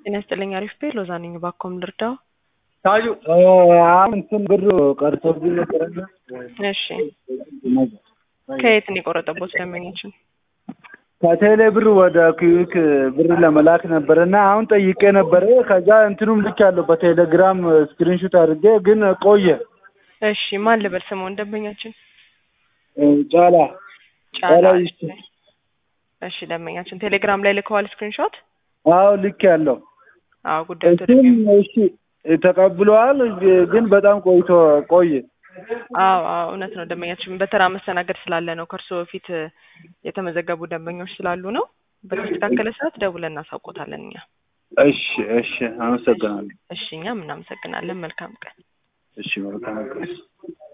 ጤና ይስጥልኝ። አሪፍ ቤ ሎዛ ነኝ። ባኮም ልርዳው? ታዩ አሁን እንትን ብር ቀርቶብኝ ነበረና እሺ፣ ከየት ነው የቆረጠቦት ደንበኛችን? ከቴሌ ብር ወደ ክዊክ ብር ለመላክ ነበረና አሁን ጠይቄ ነበረ። ከዛ እንትኑም ልክ ያለው በቴሌግራም ስክሪንሹት አድርጌ ግን ቆየ። እሺ፣ ማን ልበል ስምዎን ደንበኛችን? ጫላ ጫላ። ጫላ እሺ፣ እሺ ደንበኛችን ቴሌግራም ላይ ልከዋል ስክሪንሾት? አዎ ልክ ያለው አዎ ጉዳዩ እሱም ተደግሞ እሺ ተቀብለዋል፣ ግን በጣም ቆይቶ ቆየ። አዎ አዎ እውነት ነው ደንበኛችን በተራ መስተናገድ ስላለ ነው። ከእርሶ በፊት የተመዘገቡ ደንበኞች ስላሉ ነው። በተስተካከለ ሰዓት ደውለን እናሳውቆታለን እኛ። እሺ እሺ፣ አመሰግናለሁ። እሺ እኛም እናመሰግናለን። መልካም ቀን። እሺ መልካም ቀን።